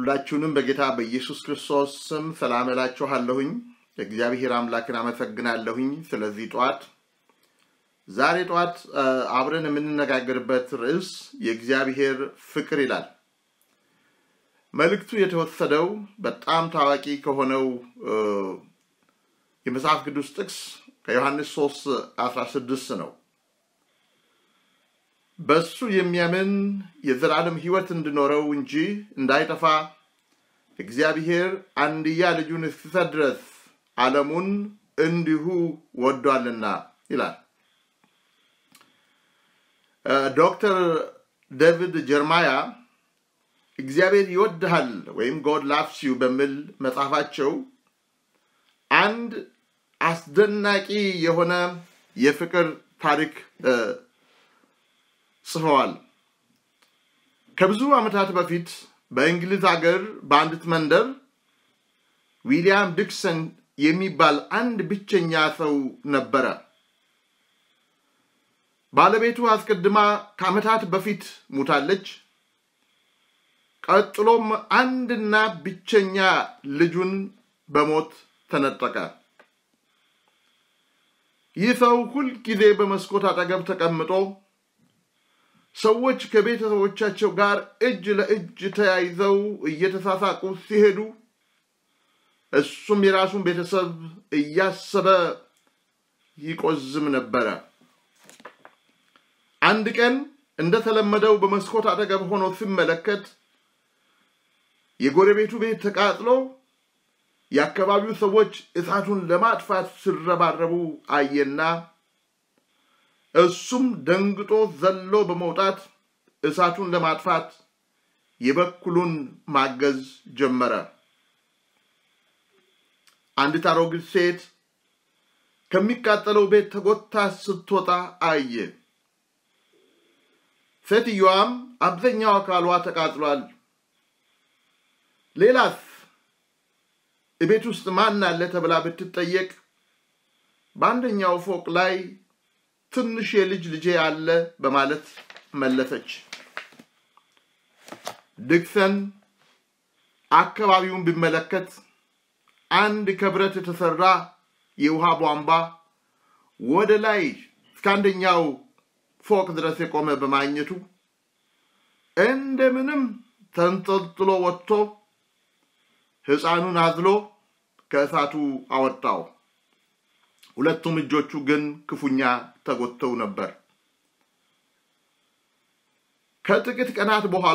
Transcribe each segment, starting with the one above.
ሁላችሁንም በጌታ በኢየሱስ ክርስቶስ ስም ሰላም እላችኋለሁኝ። እግዚአብሔር አምላክን አመሰግናለሁኝ ስለዚህ ጠዋት። ዛሬ ጠዋት አብረን የምንነጋገርበት ርዕስ የእግዚአብሔር ፍቅር ይላል። መልእክቱ የተወሰደው በጣም ታዋቂ ከሆነው የመጽሐፍ ቅዱስ ጥቅስ ከዮሐንስ 3 16 ነው። በሱ የሚያምን የዘላለም ሕይወት እንዲኖረው እንጂ እንዳይጠፋ እግዚአብሔር አንድያ ልጁን እስኪሰጥ ድረስ ዓለሙን እንዲሁ ወዷልና ይላል። ዶክተር ዴቪድ ጀርማያ እግዚአብሔር ይወድሃል ወይም ጎድ ላቭስ ዩ በሚል መጽሐፋቸው አንድ አስደናቂ የሆነ የፍቅር ታሪክ ጽፈዋል። ከብዙ ዓመታት በፊት በእንግሊዝ ሀገር በአንዲት መንደር ዊሊያም ዲክሰን የሚባል አንድ ብቸኛ ሰው ነበረ። ባለቤቱ አስቀድማ ከዓመታት በፊት ሙታለች። ቀጥሎም አንድና ብቸኛ ልጁን በሞት ተነጠቀ። ይህ ሰው ሁልጊዜ በመስኮት አጠገብ ተቀምጦ ሰዎች ከቤተሰቦቻቸው ጋር እጅ ለእጅ ተያይዘው እየተሳሳቁ ሲሄዱ እሱም የራሱን ቤተሰብ እያሰበ ይቆዝም ነበረ። አንድ ቀን እንደተለመደው በመስኮት አጠገብ ሆኖ ሲመለከት የጎረቤቱ ቤት ተቃጥሎ የአካባቢው ሰዎች እሳቱን ለማጥፋት ሲረባረቡ አየና እሱም ደንግጦ ዘሎ በመውጣት እሳቱን ለማጥፋት የበኩሉን ማገዝ ጀመረ። አንዲት አሮጊት ሴት ከሚቃጠለው ቤት ተጎታ ስትወጣ አየ። ሴትየዋም አብዛኛው አካሏ ተቃጥሏል። ሌላስ ቤት ውስጥ ማን አለ ተብላ ብትጠየቅ በአንደኛው ፎቅ ላይ ትንሽ የልጅ ልጄ አለ በማለት መለሰች። ዲክሰን አካባቢውን ቢመለከት አንድ ከብረት የተሰራ የውሃ ቧንቧ ወደ ላይ እስከ አንደኛው ፎቅ ድረስ የቆመ በማግኘቱ እንደምንም ተንጠልጥሎ ወጥቶ ሕፃኑን አዝሎ ከእሳቱ አወጣው። ሁለቱም እጆቹ ግን ክፉኛ ተጎድተው ነበር። ከጥቂት ቀናት በኋላ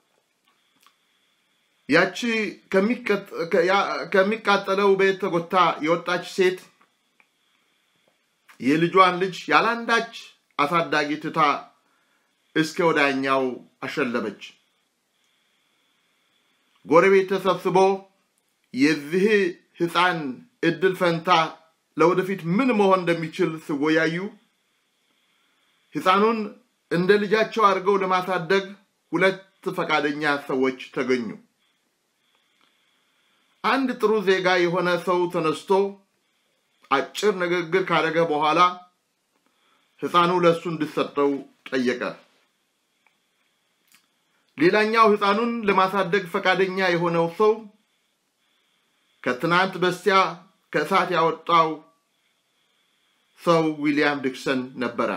ያቺ ከሚቃጠለው ቤት ተጎታ የወጣች ሴት የልጇን ልጅ ያላንዳች አሳዳጊ ትታ እስከ ወዳኛው አሸለበች። ጎረቤት ተሰብስቦ የዚህ ሕፃን እድል ፈንታ ለወደፊት ምን መሆን እንደሚችል ሲወያዩ ሕፃኑን እንደ ልጃቸው አድርገው ለማሳደግ ሁለት ፈቃደኛ ሰዎች ተገኙ። አንድ ጥሩ ዜጋ የሆነ ሰው ተነስቶ አጭር ንግግር ካደረገ በኋላ ሕፃኑ ለእሱ እንዲሰጠው ጠየቀ። ሌላኛው ሕፃኑን ለማሳደግ ፈቃደኛ የሆነው ሰው ከትናንት በስቲያ ከእሳት ያወጣው ሰው ዊሊያም ዲክሰን ነበረ።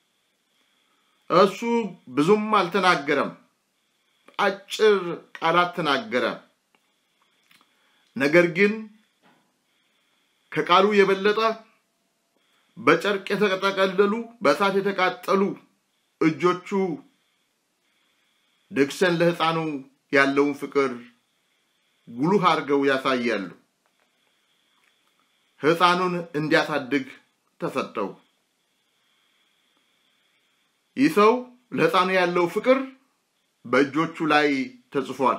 እሱ ብዙም አልተናገረም፣ አጭር ቃላት ተናገረ። ነገር ግን ከቃሉ የበለጠ በጨርቅ የተጠቀለሉ በእሳት የተቃጠሉ እጆቹ ዲክሰን ለሕፃኑ ያለውን ፍቅር ጉልህ አድርገው ያሳያሉ። ሕፃኑን እንዲያሳድግ ተሰጠው። ይህ ሰው ለሕፃኑ ያለው ፍቅር በእጆቹ ላይ ተጽፏል።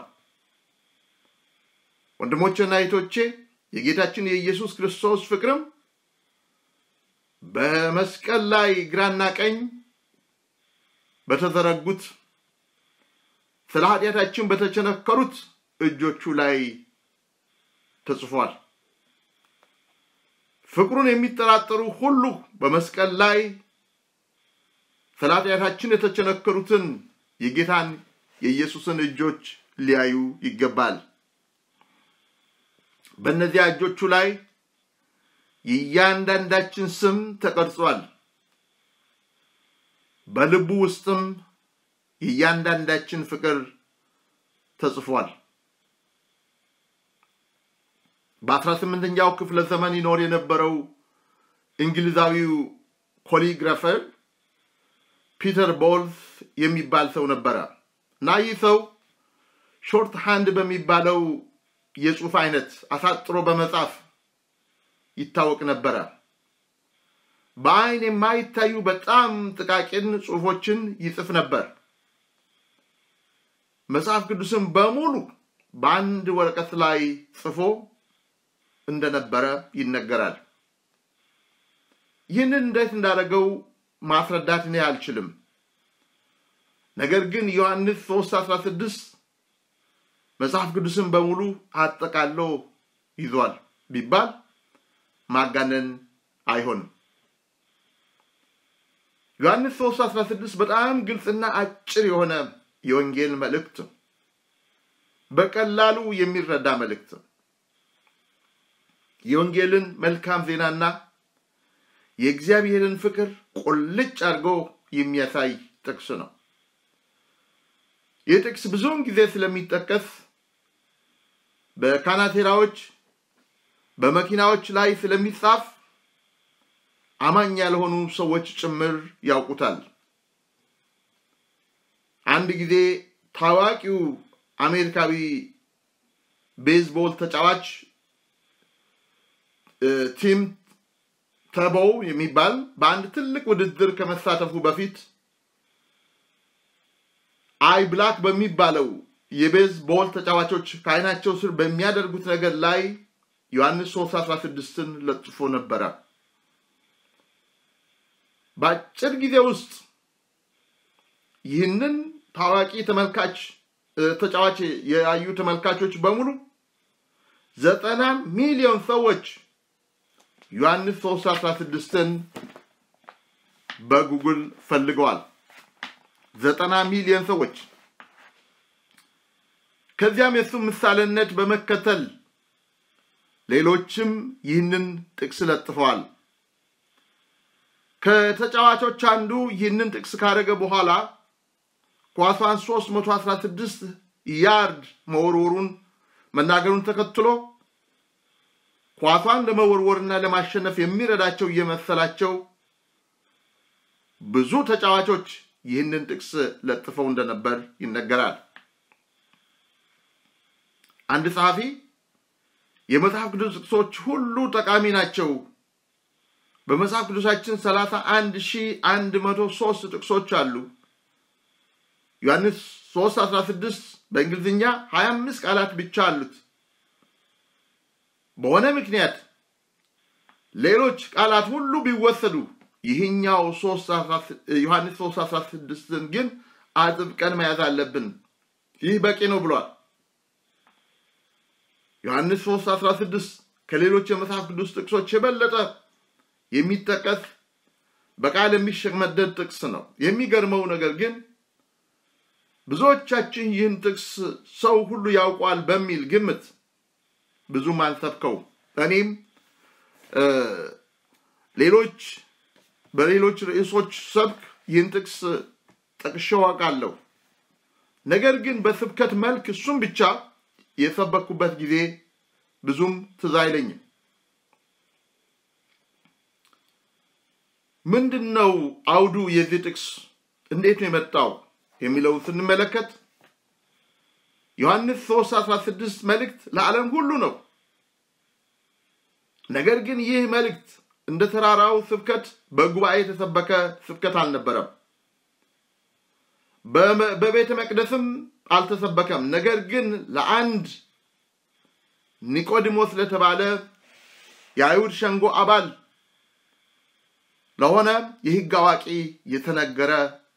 ወንድሞቼና እህቶቼ የጌታችን የኢየሱስ ክርስቶስ ፍቅርም በመስቀል ላይ ግራና ቀኝ በተዘረጉት ስለ ኃጢአታችን በተቸነከሩት እጆቹ ላይ ተጽፏል። ፍቅሩን የሚጠራጠሩ ሁሉ በመስቀል ላይ ስለ ኃጢአታችን የተቸነከሩትን የጌታን የኢየሱስን እጆች ሊያዩ ይገባል። በእነዚያ እጆቹ ላይ የእያንዳንዳችን ስም ተቀርጿል። በልቡ ውስጥም የእያንዳንዳችን ፍቅር ተጽፏል። በአስራ ስምንተኛው ክፍለ ዘመን ይኖር የነበረው እንግሊዛዊው ኮሊግራፈር ፒተር ቦልስ የሚባል ሰው ነበረ እና ይህ ሰው ሾርት ሃንድ በሚባለው የጽሑፍ አይነት አሳጥሮ በመጻፍ ይታወቅ ነበረ። በአይን የማይታዩ በጣም ጥቃቅን ጽሑፎችን ይጽፍ ነበር። መጽሐፍ ቅዱስም በሙሉ በአንድ ወረቀት ላይ ጽፎ እንደነበረ ይነገራል። ይህንን እንዴት እንዳደረገው ማስረዳት እኔ አልችልም። ነገር ግን ዮሐንስ 3 16 መጽሐፍ ቅዱስን በሙሉ አጠቃሎ ይዟል ቢባል ማጋነን አይሆንም። ዮሐንስ 3 16 በጣም ግልጽና አጭር የሆነ የወንጌል መልእክት በቀላሉ የሚረዳ መልእክት የወንጌልን መልካም ዜናና የእግዚአብሔርን ፍቅር ቁልጭ አድርጎ የሚያሳይ ጥቅስ ነው። ይህ ጥቅስ ብዙውን ጊዜ ስለሚጠቀስ በካናቴራዎች በመኪናዎች ላይ ስለሚጻፍ አማኝ ያልሆኑ ሰዎች ጭምር ያውቁታል። አንድ ጊዜ ታዋቂው አሜሪካዊ ቤዝቦል ተጫዋች ቲም ተቦው የሚባል በአንድ ትልቅ ውድድር ከመሳተፉ በፊት አይ ብላክ በሚባለው የቤዝቦል ተጫዋቾች ከዓይናቸው ስር በሚያደርጉት ነገር ላይ ዮሐንስ 3 16ን ለጥፎ ነበረ። በአጭር ጊዜ ውስጥ ይህንን ታዋቂ ተመልካች ተጫዋች ያዩ ተመልካቾች በሙሉ ዘጠና ሚሊዮን ሰዎች ዮሐንስ 3 16ን በጉግል ፈልገዋል። ዘጠና ሚሊዮን ሰዎች ከዚያም የእሱ ምሳሌነት በመከተል ሌሎችም ይህንን ጥቅስ ለጥፈዋል። ከተጫዋቾች አንዱ ይህንን ጥቅስ ካደረገ በኋላ ኳሷን 316 ያርድ መወርወሩን መናገሩን ተከትሎ ኳሷን ለመወርወርና ለማሸነፍ የሚረዳቸው እየመሰላቸው ብዙ ተጫዋቾች ይህንን ጥቅስ ለጥፈው እንደነበር ይነገራል። አንድ ጸሐፊ የመጽሐፍ ቅዱስ ጥቅሶች ሁሉ ጠቃሚ ናቸው፣ በመጽሐፍ ቅዱሳችን 31103 ጥቅሶች አሉ። ዮሐንስ 3 16 በእንግሊዝኛ 25 ቃላት ብቻ አሉት። በሆነ ምክንያት ሌሎች ቃላት ሁሉ ቢወሰዱ ይህኛው ዮሐንስ 3 16ን ግን አጥብቀን መያዝ አለብን። ይህ በቂ ነው ብሏል። ዮሐንስ 3 16 ከሌሎች የመጽሐፍ ቅዱስ ጥቅሶች የበለጠ የሚጠቀስ በቃል የሚሸመደድ ጥቅስ ነው። የሚገርመው ነገር ግን ብዙዎቻችን ይህን ጥቅስ ሰው ሁሉ ያውቋል በሚል ግምት ብዙም አልሰብከው። እኔም ሌሎች በሌሎች ርዕሶች ሰብክ ይህን ጥቅስ ጠቅሼው አውቃለሁ። ነገር ግን በስብከት መልክ እሱም ብቻ የሰበኩበት ጊዜ ብዙም ትዝ አይለኝም። ምንድን ነው አውዱ የዚህ ጥቅስ እንዴት ነው የመጣው የሚለውን ስንመለከት ዮሐንስ 3 16 መልእክት ለዓለም ሁሉ ነው። ነገር ግን ይህ መልእክት እንደ ተራራው ስብከት በጉባኤ የተሰበከ ስብከት አልነበረም። በቤተ መቅደስም አልተሰበከም። ነገር ግን ለአንድ ኒቆዲሞስ ለተባለ የአይሁድ ሸንጎ አባል ለሆነ የሕግ አዋቂ የተነገረ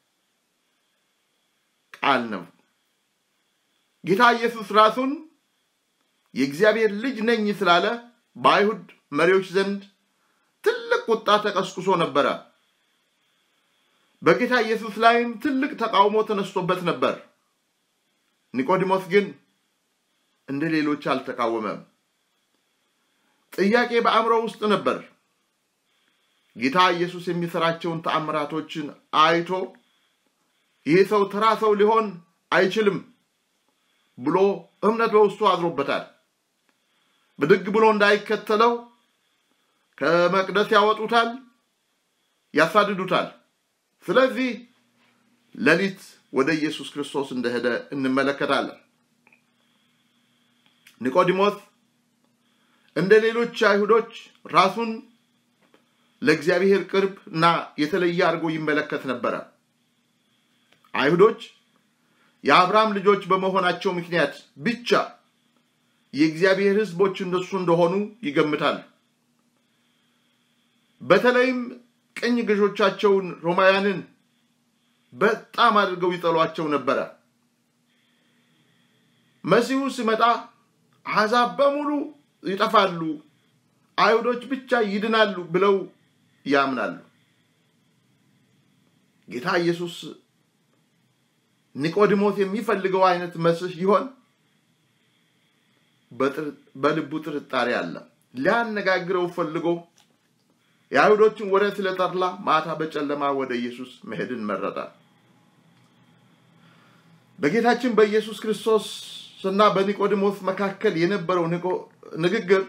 ቃል ነው። ጌታ ኢየሱስ ራሱን የእግዚአብሔር ልጅ ነኝ ስላለ በአይሁድ መሪዎች ዘንድ ትልቅ ቁጣ ተቀስቅሶ ነበረ። በጌታ ኢየሱስ ላይም ትልቅ ተቃውሞ ተነስቶበት ነበር። ኒቆዲሞስ ግን እንደ ሌሎች አልተቃወመም። ጥያቄ በአእምሮ ውስጥ ነበር። ጌታ ኢየሱስ የሚሰራቸውን ተአምራቶችን አይቶ ይህ ሰው ተራ ሰው ሊሆን አይችልም ብሎ እምነት በውስጡ አድሮበታል። ብድግ ብሎ እንዳይከተለው ከመቅደስ ያወጡታል፣ ያሳድዱታል። ስለዚህ ሌሊት ወደ ኢየሱስ ክርስቶስ እንደሄደ እንመለከታለን። ኒቆዲሞስ እንደ ሌሎች አይሁዶች ራሱን ለእግዚአብሔር ቅርብ እና የተለየ አድርጎ ይመለከት ነበረ። አይሁዶች የአብርሃም ልጆች በመሆናቸው ምክንያት ብቻ የእግዚአብሔር ሕዝቦች እንደሱ እንደሆኑ ይገምታል። በተለይም ቅኝ ገዦቻቸውን ሮማውያንን በጣም አድርገው ይጠሏቸው ነበረ። መሲሁ ሲመጣ አሕዛብ በሙሉ ይጠፋሉ፣ አይሁዶች ብቻ ይድናሉ ብለው ያምናሉ። ጌታ ኢየሱስ ኒቆዲሞስ የሚፈልገው አይነት መስህ ይሆን? በልቡ ጥርጣሬ አለ። ሊያነጋግረው ፈልጎ የአይሁዶችን ወሬ ስለጠላ ማታ በጨለማ ወደ ኢየሱስ መሄድን መረጠ። በጌታችን በኢየሱስ ክርስቶስ እና በኒቆዲሞስ መካከል የነበረው ንግግር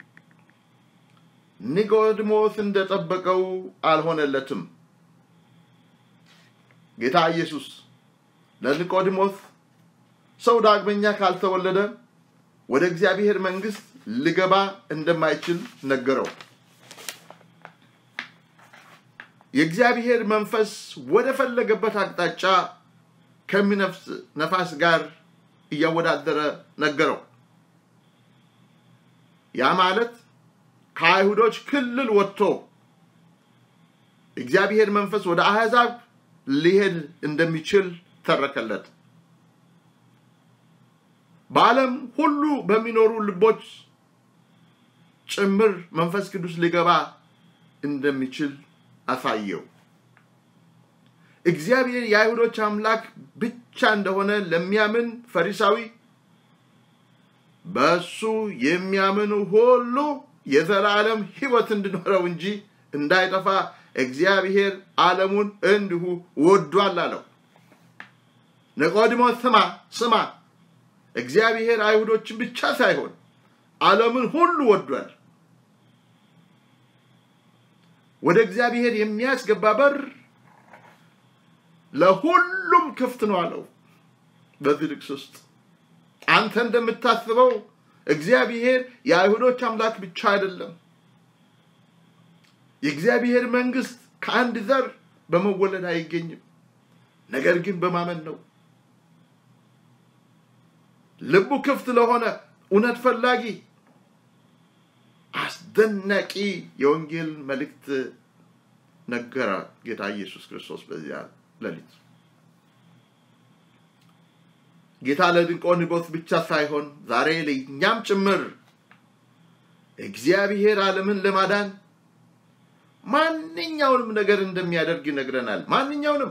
ኒቆዲሞስ እንደጠበቀው አልሆነለትም። ጌታ ኢየሱስ ለኒቆዲሞስ ሰው ዳግመኛ ካልተወለደ ወደ እግዚአብሔር መንግሥት ሊገባ እንደማይችል ነገረው። የእግዚአብሔር መንፈስ ወደ ፈለገበት አቅጣጫ ከሚነፍስ ነፋስ ጋር እያወዳደረ ነገረው። ያ ማለት ከአይሁዶች ክልል ወጥቶ እግዚአብሔር መንፈስ ወደ አሕዛብ ሊሄድ እንደሚችል ተረከለት። በዓለም ሁሉ በሚኖሩ ልቦች ጭምር መንፈስ ቅዱስ ሊገባ እንደሚችል አሳየው። እግዚአብሔር የአይሁዶች አምላክ ብቻ እንደሆነ ለሚያምን ፈሪሳዊ በእሱ የሚያምኑ ሁሉ የዘላለም ሕይወት እንዲኖረው እንጂ እንዳይጠፋ እግዚአብሔር ዓለሙን እንዲሁ ወዷል አለው። ኒቆዲሞስ ስማ ስማ፣ እግዚአብሔር አይሁዶችን ብቻ ሳይሆን ዓለምን ሁሉ ወዷል። ወደ እግዚአብሔር የሚያስገባ በር ለሁሉም ክፍት ነው አለው። በዚህ ጥቅስ ውስጥ አንተ እንደምታስበው እግዚአብሔር የአይሁዶች አምላክ ብቻ አይደለም። የእግዚአብሔር መንግስት ከአንድ ዘር በመወለድ አይገኝም፣ ነገር ግን በማመን ነው። ልቡ ክፍት ለሆነ እውነት ፈላጊ አስደናቂ የወንጌል መልእክት ነገረ ጌታ ኢየሱስ ክርስቶስ በዚያ ሌሊት። ጌታ ለኒቆዲሞስ ብቻ ሳይሆን ዛሬ ለእኛም ጭምር እግዚአብሔር ዓለምን ለማዳን ማንኛውንም ነገር እንደሚያደርግ ይነግረናል። ማንኛውንም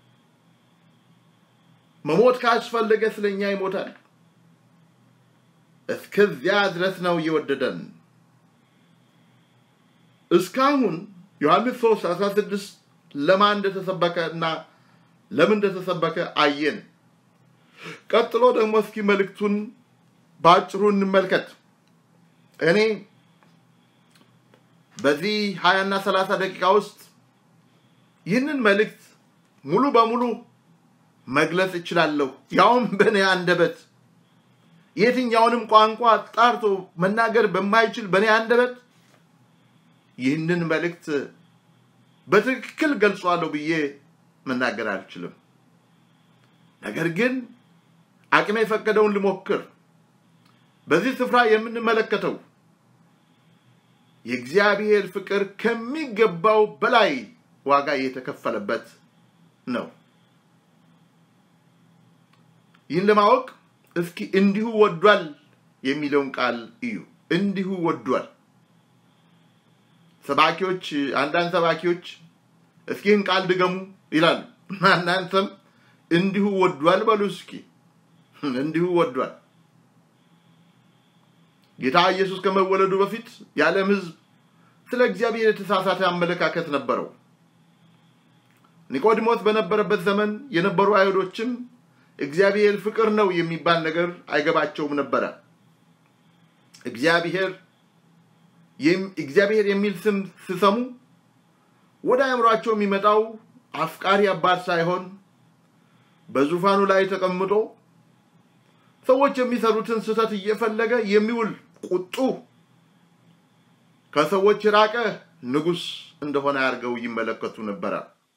መሞት ካስፈለገ ስለኛ ይሞታል። እስከዚያ ድረስ ነው እየወደደን። እስካሁን ዮሐንስ 3 16 ለማን እንደተሰበከ እና ለምን እንደተሰበከ አየን። ቀጥሎ ደግሞ እስኪ መልእክቱን በአጭሩ እንመልከት። እኔ በዚህ ሀያና ሰላሳ ደቂቃ ውስጥ ይህንን መልእክት ሙሉ በሙሉ መግለጽ እችላለሁ፣ ያውም በእኔ አንደበት የትኛውንም ቋንቋ ጣርቶ መናገር በማይችል በእኔ አንደበት ይህንን መልእክት በትክክል ገልጿለሁ ብዬ መናገር አልችልም። ነገር ግን አቅሜ የፈቀደውን ልሞክር። በዚህ ስፍራ የምንመለከተው የእግዚአብሔር ፍቅር ከሚገባው በላይ ዋጋ የተከፈለበት ነው። ይህን ለማወቅ እስኪ እንዲሁ ወዷል የሚለውን ቃል እዩ። እንዲሁ ወዷል። ሰባኪዎች አንዳንድ ሰባኪዎች እስኪ ይህን ቃል ድገሙ ይላሉ እና እናንተም እንዲሁ ወዷል በሉ እስኪ። እንዲሁ ወዷል። ጌታ ኢየሱስ ከመወለዱ በፊት የዓለም ሕዝብ ስለ እግዚአብሔር የተሳሳተ አመለካከት ነበረው። ኒቆዲሞስ በነበረበት ዘመን የነበሩ አይሁዶችም እግዚአብሔር ፍቅር ነው የሚባል ነገር አይገባቸውም ነበረ። እግዚአብሔር እግዚአብሔር የሚል ስም ሲሰሙ ወደ አእምሯቸው የሚመጣው አፍቃሪ አባት ሳይሆን በዙፋኑ ላይ ተቀምጦ ሰዎች የሚሰሩትን ስህተት እየፈለገ የሚውል ቁጡ ከሰዎች ራቀ ንጉሥ እንደሆነ አድርገው ይመለከቱ ነበረ።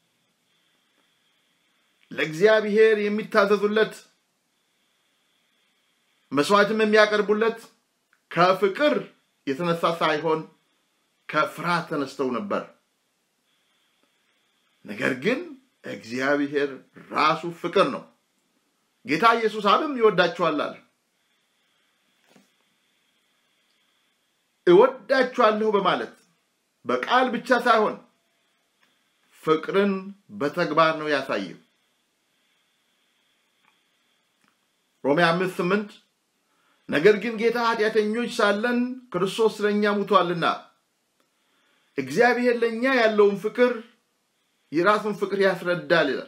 ለእግዚአብሔር የሚታዘዙለት መስዋዕትም የሚያቀርቡለት ከፍቅር የተነሳ ሳይሆን ከፍርሃት ተነስተው ነበር። ነገር ግን እግዚአብሔር ራሱ ፍቅር ነው። ጌታ ኢየሱስ አብም ይወዳችኋል አለ። እወዳችኋለሁ በማለት በቃል ብቻ ሳይሆን ፍቅርን በተግባር ነው ያሳየው። ሮሜ አምስት ስምንት ነገር ግን ጌታ ኃጢአተኞች ሳለን ክርስቶስ ስለእኛ ሙቷልና እግዚአብሔር ለእኛ ያለውን ፍቅር የራሱን ፍቅር ያስረዳል ይላል።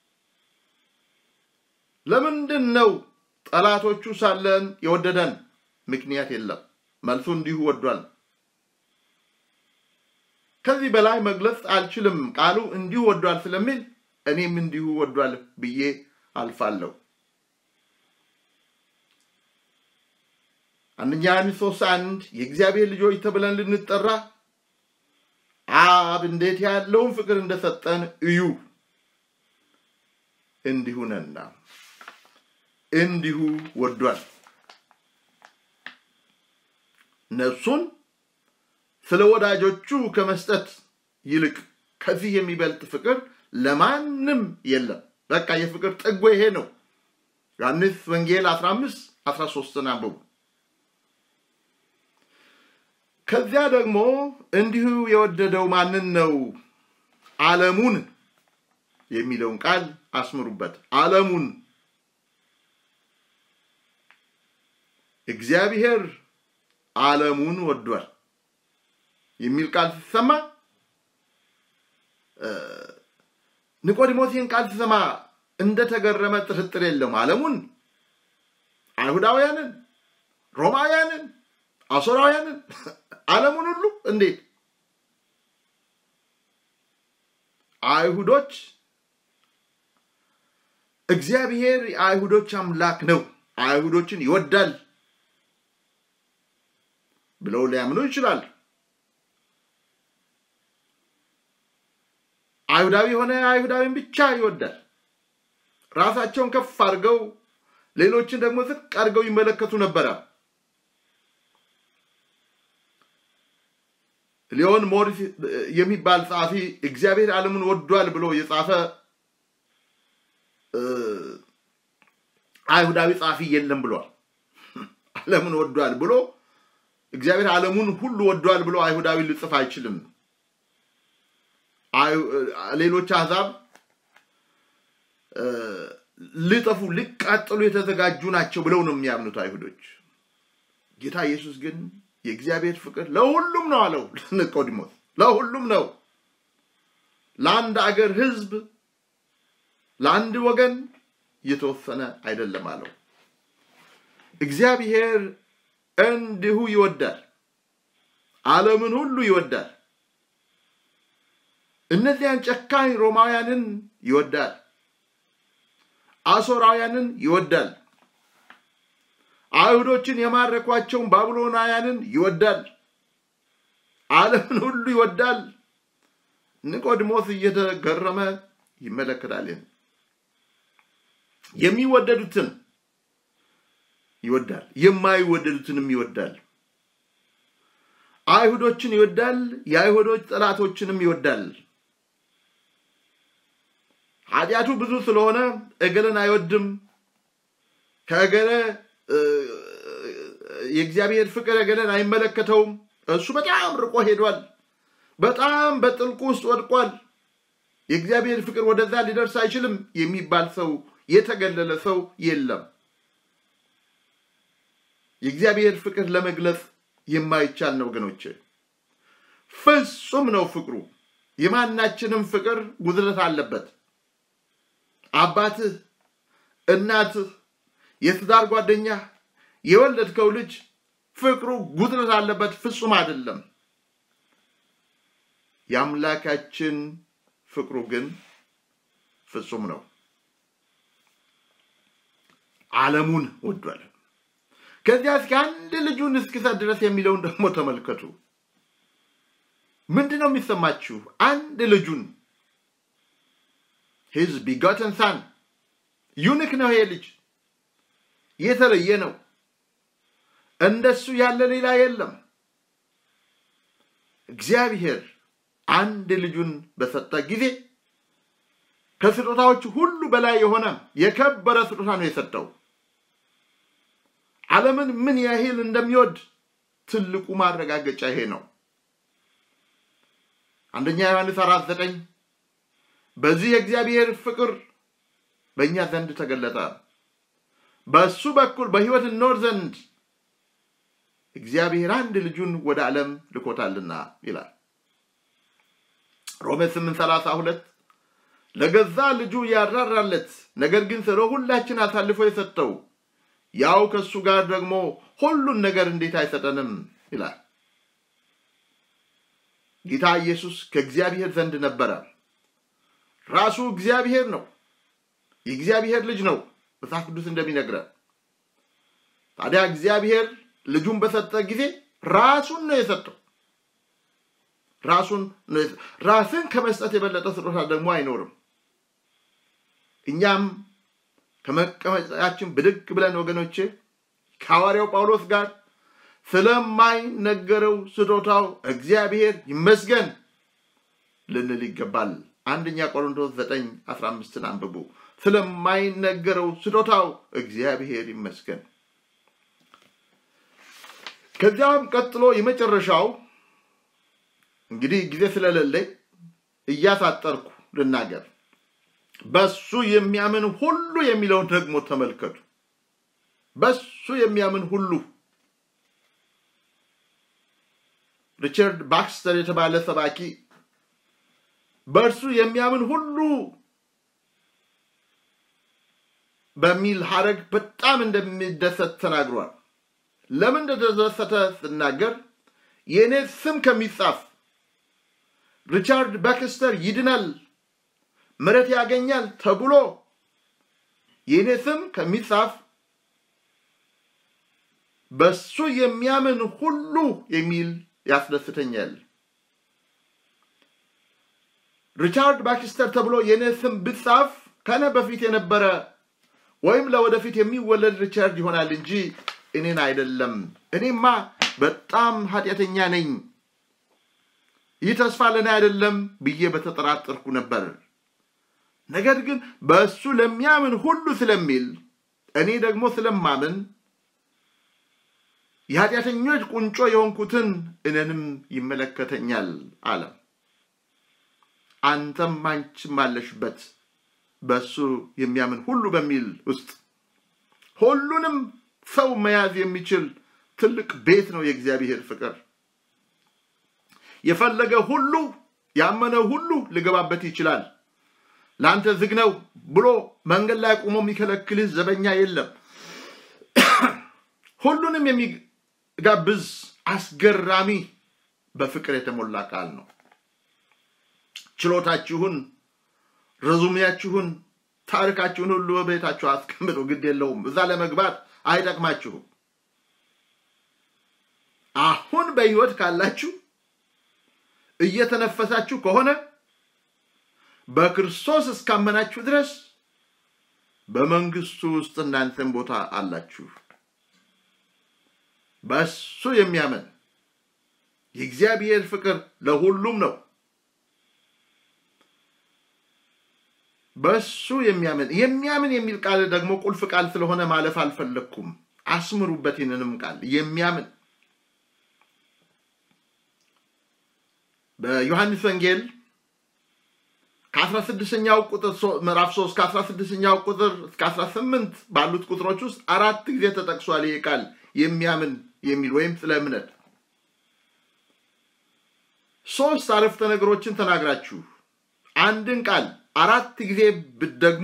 ለምንድን ነው ጠላቶቹ ሳለን የወደደን? ምክንያት የለም። መልሱ እንዲሁ ወዷል። ከዚህ በላይ መግለጽ አልችልም። ቃሉ እንዲሁ ወዷል ስለሚል እኔም እንዲሁ ወዷል ብዬ አልፋለሁ። አንደኛ ዮሐንስ ሶስት አንድ የእግዚአብሔር ልጆች ተብለን ልንጠራ አብ እንዴት ያለውን ፍቅር እንደሰጠን እዩ፣ እንዲሁ ነና እንዲሁ ወዷል። ነፍሱን ስለ ወዳጆቹ ከመስጠት ይልቅ ከዚህ የሚበልጥ ፍቅር ለማንም የለም። በቃ የፍቅር ጥጎ ይሄ ነው። ዮሐንስ ወንጌል 15 13 አንብቡ። ከዚያ ደግሞ እንዲሁ የወደደው ማንን ነው? ዓለሙን የሚለውን ቃል አስምሩበት። ዓለሙን እግዚአብሔር ዓለሙን ወዷል የሚል ቃል ሲሰማ ኒቆዲሞስ ይህን ቃል ሲሰማ እንደተገረመ ጥርጥር የለውም። ዓለሙን፣ አይሁዳውያንን፣ ሮማውያንን፣ አሶራውያንን ዓለሙን ሁሉ እንዴት አይሁዶች እግዚአብሔር የአይሁዶች አምላክ ነው፣ አይሁዶችን ይወዳል ብለው ሊያምኑ ይችላል። አይሁዳዊ የሆነ አይሁዳዊን ብቻ ይወዳል። ራሳቸውን ከፍ አድርገው ሌሎችን ደግሞ ዝቅ አድርገው ይመለከቱ ነበረ። ሊዮን ሞሪስ የሚባል ጸሐፊ እግዚአብሔር ዓለምን ወዷል ብሎ የጻፈ አይሁዳዊ ጸሐፊ የለም ብሏል። ዓለምን ወዷል ብሎ እግዚአብሔር ዓለሙን ሁሉ ወዷል ብሎ አይሁዳዊ ሊጽፍ አይችልም። ሌሎች አሕዛብ ሊጠፉ ሊቃጠሉ የተዘጋጁ ናቸው ብለው ነው የሚያምኑት አይሁዶች። ጌታ ኢየሱስ ግን የእግዚአብሔር ፍቅር ለሁሉም ነው አለው ኒቆዲሞስ። ለሁሉም ነው፣ ለአንድ አገር ሕዝብ ለአንድ ወገን የተወሰነ አይደለም አለው። እግዚአብሔር እንዲሁ ይወዳል፣ ዓለምን ሁሉ ይወዳል። እነዚያን ጨካኝ ሮማውያንን ይወዳል፣ አሶራውያንን ይወዳል፣ አይሁዶችን የማረኳቸውን ባቢሎናውያንን ይወዳል፣ ዓለምን ሁሉ ይወዳል። ኒቆዲሞስ እየተገረመ ይመለከታል። የሚወደዱትን ይወዳል፣ የማይወደዱትንም ይወዳል። አይሁዶችን ይወዳል፣ የአይሁዶች ጠላቶችንም ይወዳል። ኃጢአቱ ብዙ ስለሆነ እገለን አይወድም። ከእገለ የእግዚአብሔር ፍቅር እገለን አይመለከተውም። እሱ በጣም ርቆ ሄዷል። በጣም በጥልቁ ውስጥ ወድቋል። የእግዚአብሔር ፍቅር ወደዛ ሊደርስ አይችልም የሚባል ሰው የተገለለ ሰው የለም። የእግዚአብሔር ፍቅር ለመግለጽ የማይቻል ነው ወገኖቼ። ፍጹም ነው ፍቅሩ። የማናችንም ፍቅር ጉድለት አለበት። አባትህ፣ እናትህ፣ የትዳር ጓደኛ፣ የወለድከው ልጅ ፍቅሩ ጉድለት አለበት፣ ፍጹም አይደለም። የአምላካችን ፍቅሩ ግን ፍጹም ነው። ዓለሙን ወዷል። ከዚያ እስከ አንድ ልጁን እስኪሰጥ ድረስ የሚለውን ደግሞ ተመልከቱ። ምንድን ነው የሚሰማችሁ? አንድ ልጁን ሂዝ ቢጋተን ሳን ዩኒክ ነው። ይሄ ልጅ የተለየ ነው። እንደሱ ያለ ሌላ የለም። እግዚአብሔር አንድ ልጁን በሰጠ ጊዜ ከስጦታዎች ሁሉ በላይ የሆነ የከበረ ስጦታ ነው የሰጠው። ዓለምን ምን ያህል እንደሚወድ ትልቁ ማረጋገጫ ይሄ ነው። አንደኛ ዮሐንስ አራት ዘጠኝ በዚህ የእግዚአብሔር ፍቅር በእኛ ዘንድ ተገለጠ፣ በእሱ በኩል በሕይወት እንኖር ዘንድ እግዚአብሔር አንድ ልጁን ወደ ዓለም ልኮታልና ይላል። ሮሜ ስምንት ሰላሳ ሁለት ለገዛ ልጁ ያራራለት ነገር ግን ስለ ሁላችን አሳልፎ የሰጠው ያው ከእሱ ጋር ደግሞ ሁሉን ነገር እንዴት አይሰጠንም ይላል። ጌታ ኢየሱስ ከእግዚአብሔር ዘንድ ነበረ። ራሱ እግዚአብሔር ነው። የእግዚአብሔር ልጅ ነው መጽሐፍ ቅዱስ እንደሚነግረን። ታዲያ እግዚአብሔር ልጁን በሰጠ ጊዜ ራሱን ነው የሰጠው። ራሱን ራስን ከመስጠት የበለጠ ስጦታ ደግሞ አይኖርም። እኛም ከመቀመጫችን ብድግ ብለን ወገኖቼ ከሐዋርያው ጳውሎስ ጋር ስለማይነገረው ስጦታው እግዚአብሔር ይመስገን ልንል ይገባል። አንደኛ ቆሮንቶስ 9 15ን አንብቡ። ስለማይነገረው ስጦታው እግዚአብሔር ይመስገን። ከዚያም ቀጥሎ የመጨረሻው እንግዲህ ጊዜ ስለሌለኝ እያሳጠርኩ ልናገር። በሱ የሚያምን ሁሉ የሚለውን ደግሞ ተመልከቱ። በሱ የሚያምን ሁሉ ሪቻርድ ባክስተር የተባለ ሰባኪ በእርሱ የሚያምን ሁሉ በሚል ሀረግ በጣም እንደሚደሰት ተናግሯል። ለምን እንደተደሰተ ስናገር የእኔ ስም ከሚጻፍ ሪቻርድ ባክስተር ይድናል፣ ምሕረት ያገኛል ተብሎ የእኔ ስም ከሚጻፍ በሱ የሚያምን ሁሉ የሚል ያስደስተኛል። ሪቻርድ ባክስተር ተብሎ የእኔ ስም ብጻፍ ከነ በፊት የነበረ ወይም ለወደፊት የሚወለድ ሪቻርድ ይሆናል እንጂ እኔን አይደለም። እኔማ በጣም ኃጢአተኛ ነኝ፣ ይህ ተስፋ ለእኔ አይደለም ብዬ በተጠራጠርኩ ነበር። ነገር ግን በእሱ ለሚያምን ሁሉ ስለሚል እኔ ደግሞ ስለማምን የኃጢአተኞች ቁንጮ የሆንኩትን እኔንም ይመለከተኛል አለ። አንተም አንቺም አለሽበት በእሱ የሚያምን ሁሉ በሚል ውስጥ ሁሉንም ሰው መያዝ የሚችል ትልቅ ቤት ነው የእግዚአብሔር ፍቅር። የፈለገ ሁሉ ያመነ ሁሉ ሊገባበት ይችላል። ለአንተ ዝግ ነው ብሎ መንገድ ላይ ቆሞ የሚከለክልህ ዘበኛ የለም። ሁሉንም የሚጋብዝ አስገራሚ በፍቅር የተሞላ ቃል ነው። ችሎታችሁን፣ ረዙሜያችሁን፣ ታሪካችሁን ሁሉ በቤታችሁ አስቀምጡ። ግድ የለውም። እዛ ለመግባት አይጠቅማችሁም። አሁን በሕይወት ካላችሁ እየተነፈሳችሁ ከሆነ በክርስቶስ እስካመናችሁ ድረስ በመንግስቱ ውስጥ እናንተን ቦታ አላችሁ። በእሱ የሚያምን የእግዚአብሔር ፍቅር ለሁሉም ነው። በእሱ የሚያምን የሚያምን የሚል ቃል ደግሞ ቁልፍ ቃል ስለሆነ ማለፍ አልፈለግኩም። አስምሩበት ይህንንም ቃል የሚያምን በዮሐንስ ወንጌል ከአስራ ስድስተኛው ቁጥር ምዕራፍ ሶስት ከአስራ ስድስተኛው ቁጥር እስከ አስራ ስምንት ባሉት ቁጥሮች ውስጥ አራት ጊዜ ተጠቅሷል። ይህ ቃል የሚያምን የሚል ወይም ስለ እምነት ሶስት አረፍተ ነገሮችን ተናግራችሁ አንድን ቃል አራት ጊዜ ብትደግሙ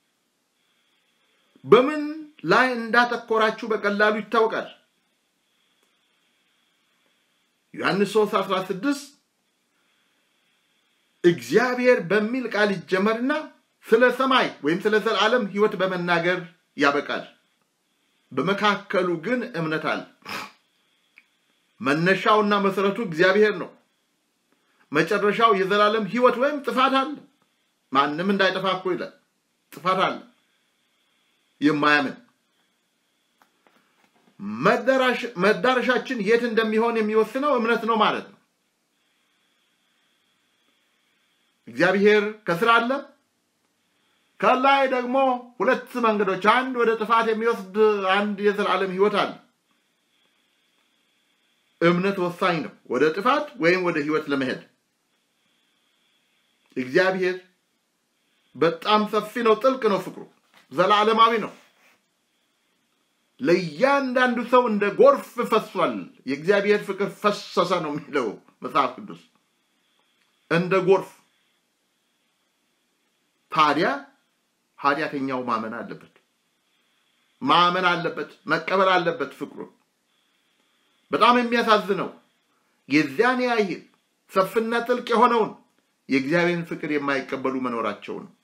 በምን ላይ እንዳተኮራችሁ በቀላሉ ይታወቃል። ዮሐንስ 3 16 እግዚአብሔር በሚል ቃል ይጀመርና ስለ ሰማይ ወይም ስለ ዘላለም ሕይወት በመናገር ያበቃል። በመካከሉ ግን እምነት አለ። መነሻውና መሰረቱ እግዚአብሔር ነው። መጨረሻው የዘላለም ሕይወት ወይም ጥፋት አለ። ማንም እንዳይጠፋ እኮ ይላል። ጥፋት አለ። የማያምን መዳረሻችን የት እንደሚሆን የሚወስነው እምነት ነው ማለት ነው። እግዚአብሔር ከስራ አለ። ከላይ ደግሞ ሁለት መንገዶች፣ አንድ ወደ ጥፋት የሚወስድ አንድ የዘላለም ሕይወት አለ። እምነት ወሳኝ ነው፣ ወደ ጥፋት ወይም ወደ ሕይወት ለመሄድ። እግዚአብሔር በጣም ሰፊ ነው፣ ጥልቅ ነው፣ ፍቅሩ ዘላለማዊ ነው። ለእያንዳንዱ ሰው እንደ ጎርፍ ፈሷል። የእግዚአብሔር ፍቅር ፈሰሰ ነው የሚለው መጽሐፍ ቅዱስ እንደ ጎርፍ። ታዲያ ኃጢአተኛው ማመን አለበት፣ ማመን አለበት፣ መቀበል አለበት ፍቅሩን። በጣም የሚያሳዝነው የዚያን ያህል ሰፊና ጥልቅ የሆነውን የእግዚአብሔርን ፍቅር የማይቀበሉ መኖራቸው ነው።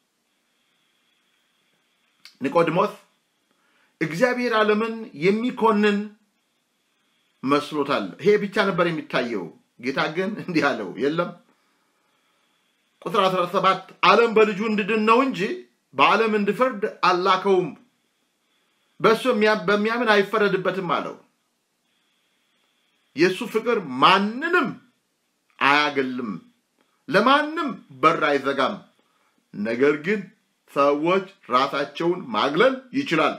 ኒቆዲሞስ እግዚአብሔር ዓለምን የሚኮንን መስሎታል። ይሄ ብቻ ነበር የሚታየው። ጌታ ግን እንዲህ አለው፣ የለም ቁጥር 17 ዓለም በልጁ እንድድን ነው እንጂ በዓለም እንድፈርድ አላከውም። በእሱ በሚያምን አይፈረድበትም አለው። የእሱ ፍቅር ማንንም አያገልም፣ ለማንም በር አይዘጋም። ነገር ግን ሰዎች ራሳቸውን ማግለል ይችላል፣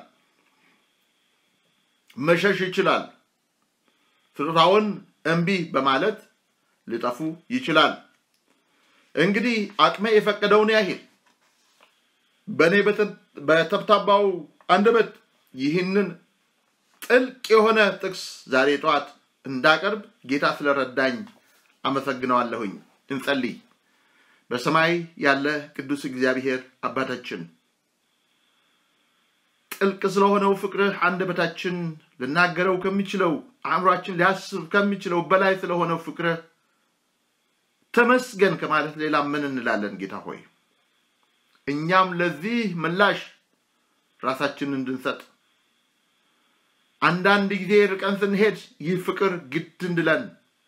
መሸሽ ይችላል። ስጦታውን እምቢ በማለት ሊጠፉ ይችላል። እንግዲህ አቅሜ የፈቀደውን ያህል በእኔ በተብታባው አንደበት ይህንን ጥልቅ የሆነ ጥቅስ ዛሬ ጠዋት እንዳቀርብ ጌታ ስለረዳኝ አመሰግነዋለሁኝ። እንጸልይ። በሰማይ ያለ ቅዱስ እግዚአብሔር አባታችን ጥልቅ ስለሆነው ፍቅርህ አንደበታችን ልናገረው ከሚችለው አእምሯችን ሊያስብ ከሚችለው በላይ ስለሆነው ፍቅርህ ተመስገን ከማለት ሌላ ምን እንላለን? ጌታ ሆይ እኛም ለዚህ ምላሽ ራሳችንን እንድንሰጥ አንዳንድ ጊዜ ርቀን ስንሄድ ይህ ፍቅር ግድ እንድለን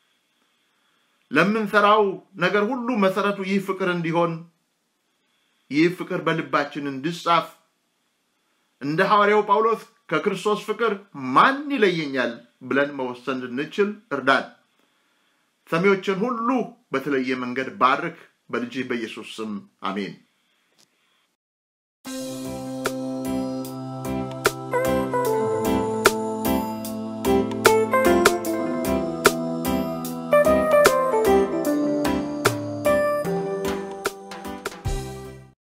ለምንሰራው ነገር ሁሉ መሰረቱ ይህ ፍቅር እንዲሆን ይህ ፍቅር በልባችን እንዲጻፍ እንደ ሐዋርያው ጳውሎስ ከክርስቶስ ፍቅር ማን ይለየኛል ብለን መወሰን እንድንችል እርዳን። ሰሚዎችን ሁሉ በተለየ መንገድ ባርክ። በልጅህ በኢየሱስ ስም አሜን።